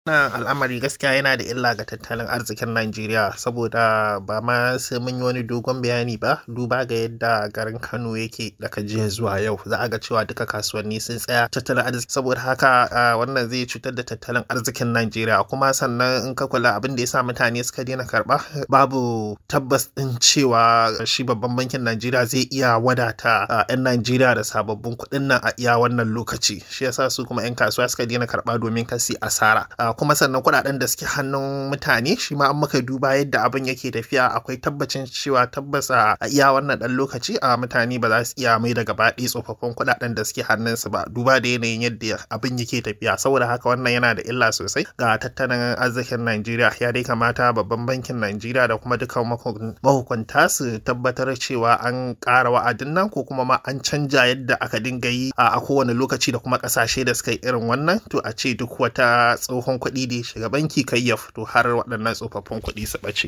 Wannan al'amari gaskiya yana da illa ga tattalin arzikin Najeriya saboda ba ma sai mun yi wani dogon bayani ba duba ga yadda garin Kano yake daga jiya zuwa yau za a ga cewa duka kasuwanni sun tsaya tattalin arziki saboda haka wannan zai cutar da tattalin arzikin Najeriya kuma sannan in ka kula abin da ya sa mutane suka daina karɓa babu tabbas ɗin cewa shi babban bankin Najeriya zai iya wadata 'yan Najeriya da sababbin kuɗin nan a iya wannan lokaci shi yasa su kuma 'yan kasuwa suka daina karɓa domin kasi asara kuma sannan kuɗaɗen da suke hannun mutane shi ma an muka duba yadda abin yake tafiya akwai tabbacin cewa tabbas a iya wannan ɗan lokaci a mutane ba za su iya mai da gaba ɗaya tsofaffin kuɗaɗen da suke hannunsu ba duba da yanayin yadda abin yake tafiya saboda haka wannan yana da illa sosai ga tattalin arzikin Najeriya ya dai kamata babban bankin Najeriya da kuma dukkan mahukunta su tabbatar cewa an ƙara wa'adin nan ko kuma ma an canja yadda aka dinga yi a kowane lokaci da kuma ƙasashe da suka yi irin wannan to a ce duk wata tsohon kuɗi da ya shiga banki kai ya fito har waɗannan tsofaffin kuɗi su ɓace.